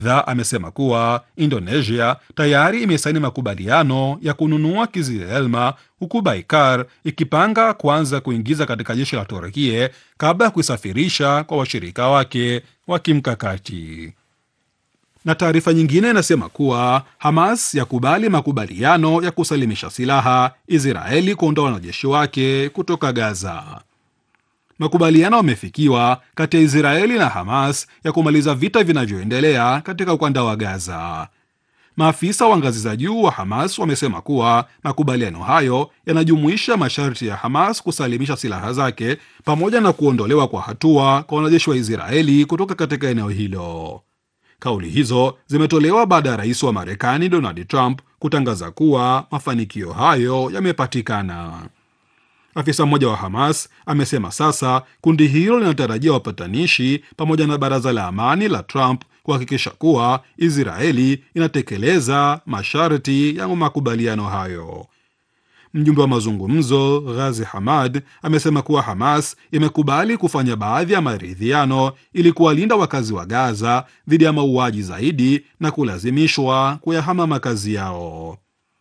Aidha, amesema kuwa Indonesia tayari imesaini makubaliano ya kununua Kizilelma huku Baikar ikipanga kuanza kuingiza katika jeshi la Turkie kabla ya kuisafirisha kwa washirika wake wa kimkakati. Na taarifa nyingine inasema kuwa Hamas yakubali makubaliano ya kusalimisha silaha, Israeli kuondoa wanajeshi wake kutoka Gaza. Makubaliano yamefikiwa kati ya Israeli na Hamas ya kumaliza vita vinavyoendelea katika ukanda wa Gaza. Maafisa wa ngazi za juu wa Hamas wamesema kuwa makubaliano hayo yanajumuisha masharti ya Hamas kusalimisha silaha zake pamoja na kuondolewa kwa hatua kwa wanajeshi wa Israeli kutoka katika eneo hilo. Kauli hizo zimetolewa baada ya rais wa Marekani Donald Trump kutangaza kuwa mafanikio hayo yamepatikana. Afisa mmoja wa Hamas amesema sasa kundi hilo linatarajia wapatanishi pamoja na baraza la amani la Trump kuhakikisha kuwa Israeli inatekeleza masharti ya makubaliano hayo. Mjumbe wa mazungumzo Ghazi Hamad amesema kuwa Hamas imekubali kufanya baadhi ya maridhiano ili kuwalinda wakazi wa Gaza dhidi ya mauaji zaidi na kulazimishwa kuyahama makazi yao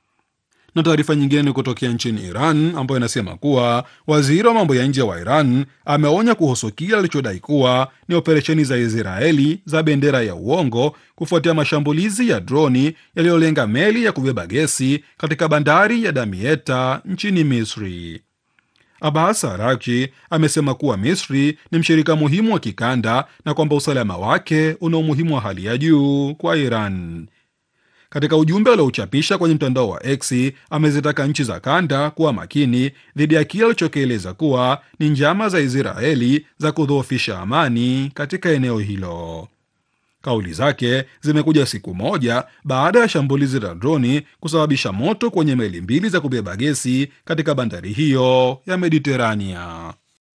na taarifa nyingine ni kutokea nchini Iran ambayo inasema kuwa waziri wa mambo ya nje wa Iran ameonya kuhusu kile alichodai kuwa ni operesheni za Israeli za bendera ya uongo kufuatia mashambulizi ya droni yaliyolenga meli ya kubeba gesi katika bandari ya Damietta nchini Misri. Abbas Araghchi amesema kuwa Misri ni mshirika muhimu wa kikanda na kwamba usalama wake una umuhimu wa hali ya juu kwa Iran. Katika ujumbe aliochapisha kwenye mtandao wa X amezitaka nchi za kanda kuwa makini dhidi ya kile alichokieleza kuwa ni njama za Israeli za kudhoofisha amani katika eneo hilo. Kauli zake zimekuja siku moja baada ya shambulizi la droni kusababisha moto kwenye meli mbili za kubeba gesi katika bandari hiyo ya Mediterania.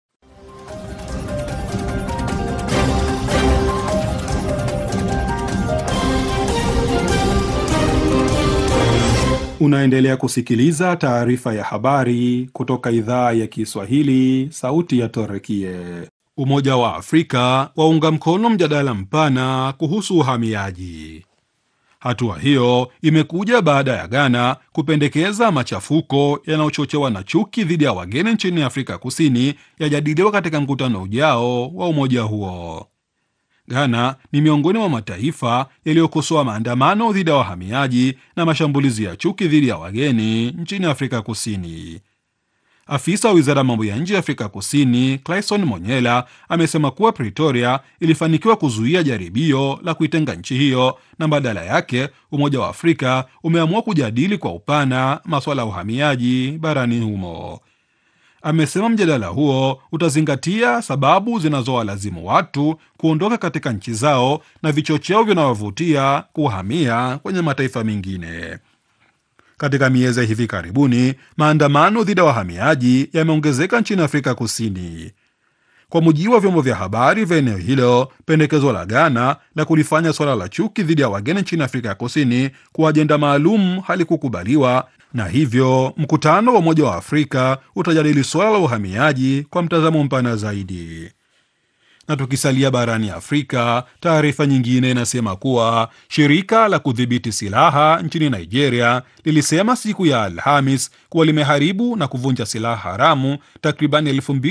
Unaendelea kusikiliza taarifa ya habari kutoka idhaa ya Kiswahili, sauti ya Torekie. Umoja wa Afrika waunga mkono mjadala mpana kuhusu uhamiaji. Hatua hiyo imekuja baada ya Ghana kupendekeza machafuko yanayochochewa na chuki dhidi ya wageni nchini Afrika Kusini yajadiliwa katika mkutano ujao wa umoja huo. Ghana ni miongoni mwa mataifa yaliyokosoa maandamano dhidi ya wahamiaji na mashambulizi ya chuki dhidi ya wageni nchini Afrika Kusini. Afisa wa wizara ya mambo ya nje ya Afrika Kusini, Clayson Monyela, amesema kuwa Pretoria ilifanikiwa kuzuia jaribio la kuitenga nchi hiyo na badala yake Umoja wa Afrika umeamua kujadili kwa upana masuala ya uhamiaji barani humo. Amesema mjadala huo utazingatia sababu zinazowalazimu watu kuondoka katika nchi zao na vichocheo vinavyovutia kuhamia kwenye mataifa mengine. Katika miezi ya hivi karibuni, maandamano dhidi ya wahamiaji yameongezeka nchini Afrika Kusini. Kwa mujibu wa vyombo vya habari vya eneo hilo, pendekezo la Ghana la kulifanya suala la chuki dhidi ya wageni nchini Afrika ya Kusini kuwa ajenda maalum halikukubaliwa na hivyo mkutano wa Umoja wa Afrika utajadili suala la uhamiaji kwa mtazamo mpana zaidi. Na tukisalia barani Afrika, taarifa nyingine inasema kuwa shirika la kudhibiti silaha nchini Nigeria lilisema siku ya Alhamis kuwa limeharibu na kuvunja silaha haramu takriban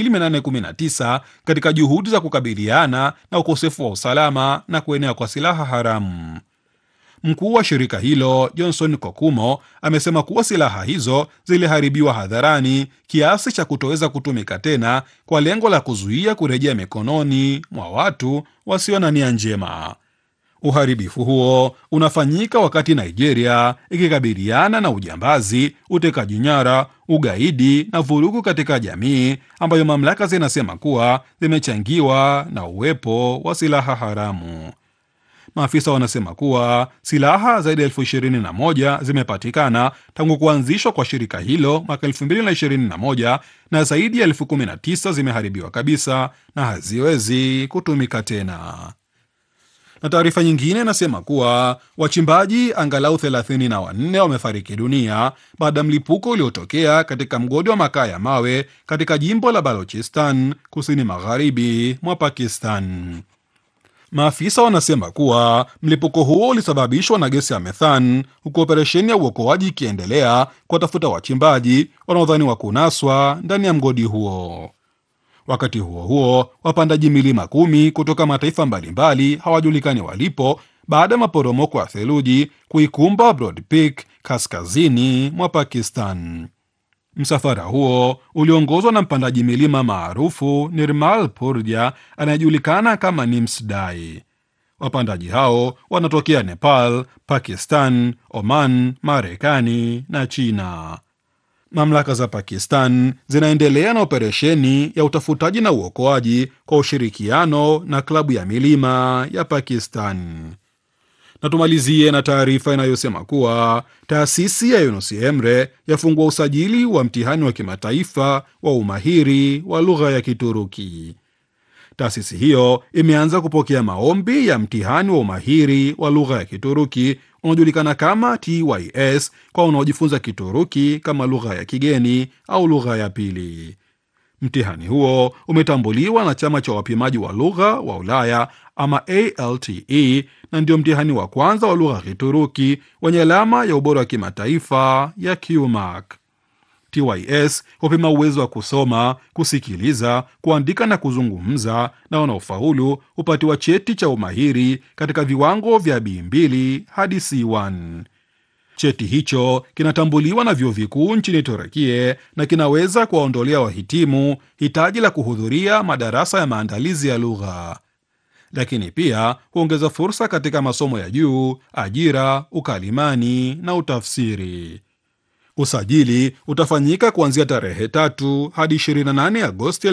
2819 katika juhudi za kukabiliana na ukosefu wa usalama na kuenea kwa silaha haramu. Mkuu wa shirika hilo Johnson Kokumo amesema kuwa silaha hizo ziliharibiwa hadharani kiasi cha kutoweza kutumika tena kwa lengo la kuzuia kurejea mikononi mwa watu wasio na nia njema. Uharibifu huo unafanyika wakati Nigeria ikikabiliana na ujambazi, utekaji nyara, ugaidi na vurugu katika jamii ambayo mamlaka zinasema kuwa zimechangiwa na uwepo wa silaha haramu. Maafisa wanasema kuwa silaha zaidi ya elfu ishirini na moja zimepatikana tangu kuanzishwa kwa shirika hilo mwaka elfu mbili na ishirini na moja na zaidi ya elfu kumi na tisa zimeharibiwa kabisa na haziwezi kutumika tena. Na taarifa nyingine inasema kuwa wachimbaji angalau thelathini na wanne wamefariki dunia baada ya mlipuko uliotokea katika mgodi wa makaa ya mawe katika jimbo la Balochistan kusini magharibi mwa Pakistan. Maafisa wanasema kuwa mlipuko huo ulisababishwa na gesi ya methan, huku operesheni ya uokoaji ikiendelea kuwatafuta wachimbaji wanaodhaniwa kunaswa ndani ya mgodi huo. Wakati huo huo, wapandaji milima kumi kutoka mataifa mbalimbali hawajulikani walipo baada ya maporomoko ya theluji kuikumba Broad Peak kaskazini mwa Pakistan. Msafara huo uliongozwa na mpandaji milima maarufu Nirmal Purja anayejulikana kama Nimsdai. Wapandaji hao wanatokea Nepal, Pakistan, Oman, Marekani na China. Mamlaka za Pakistan zinaendelea na operesheni ya utafutaji na uokoaji kwa ushirikiano na klabu ya milima ya Pakistan. Na tumalizie na taarifa inayosema kuwa taasisi ya Yunus Emre yafungua usajili wa mtihani wa kimataifa wa umahiri wa lugha ya Kituruki. Taasisi hiyo imeanza kupokea maombi ya mtihani wa umahiri wa lugha ya Kituruki unaojulikana kama TYS kwa wanaojifunza Kituruki kama lugha ya kigeni au lugha ya pili. Mtihani huo umetambuliwa na chama cha wapimaji wa lugha wa Ulaya ama ALTE na ndio mtihani wa kwanza wa lugha ya Kituruki wenye alama ya ubora wa kimataifa ya QMARK. TYS hupima uwezo wa kusoma, kusikiliza, kuandika na kuzungumza, na wanaofaulu hupatiwa cheti cha umahiri katika viwango vya B2 hadi C1. Cheti hicho kinatambuliwa na vyuo vikuu nchini Turekie na kinaweza kuwaondolea wahitimu hitaji la kuhudhuria madarasa ya maandalizi ya lugha, lakini pia huongeza fursa katika masomo ya juu, ajira, ukalimani na utafsiri. Usajili utafanyika kuanzia tarehe tatu hadi 28 Agosti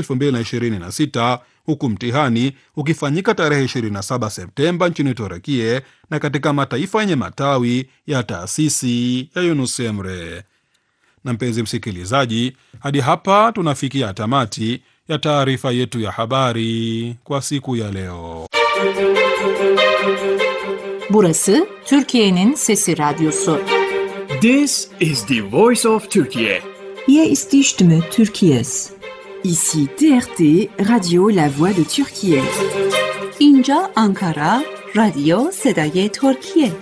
2026 huku mtihani ukifanyika tarehe 27 Septemba nchini Turekie na katika mataifa yenye matawi ya taasisi ya Yunus Emre. Na mpenzi msikilizaji, hadi hapa tunafikia tamati ya taarifa yetu ya habari kwa siku ya leo. Burası Türkiye'nin Sesi Radyosu. This is the voice of Turkey. Hier ist die Stimme Türkiye's. Ici TRT, Radio La Voix de Turquie. اینجا Ankara, رادیو صدای ترکیه.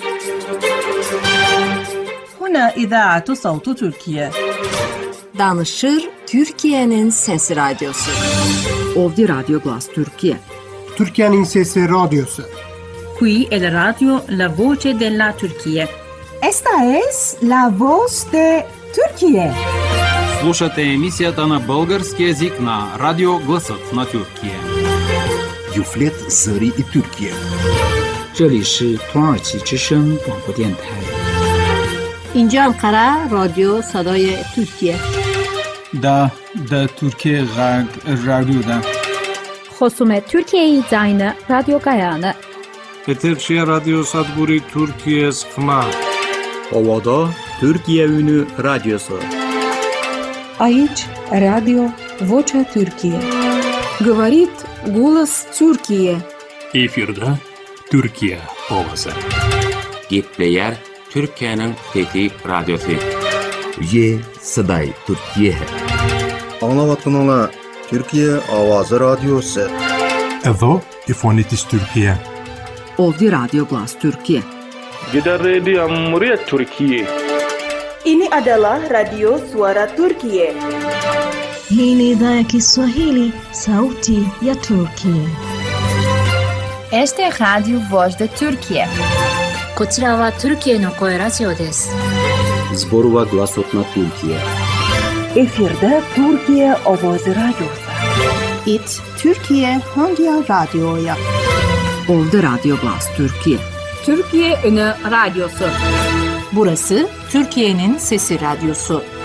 هنا إذاعة صوت تركيا. Danışır Türkiye'nin Sesi Radyosu. Ovdje Radio Glas Turkije. Türkiye'nin Sesi Radyosu. Qui è la radio La Voce della Turchia. Esta es la voz de Turquie. Слушате емисията на български язик на Радио Гласът на Тюркия. Юфлет Зари и Тюркия. 这里是土耳其之声广播电台。 اینجا Ankara, رادیو صدای ترکیه. دا د ترکیه غږ رادیو ده. خصوم ترکیه زاین رادیو گایانه. Peterçi Radyo Sadburi Türkiye Sıkma. Ovada Türkiye Ünü Radyosu. Aici Radio Vocea Türkiye. Говорит голос Türkiye. Efirde Türkiye ovası. Gitleyer Türkiye'nin fethi radyosu. Ye Saday Türkiye है. Anlavatınala Türkiye Avazı Radyosu. Evo İfonitis Türkiye. Ovdje Radio Glas Türkiye. Gidan rediyon muryar Türkiye. Ini adalah Radio Suara Turkiye. Hii ni idhaa ya Kiswahili, sauti ya Turkiye. Este es Radio Voz de Turkiye. こちらはトルキエの声ラジオです。 Zborova glasot na Türkiye. Efirde Türkiye Ovozi Radyosu. It Türkiye Hangi Radyo'ya? Ovdje Radio Glas Türkiye. Türkiye Ünü Radyosu. Burası Türkiye'nin Sesi Radyosu.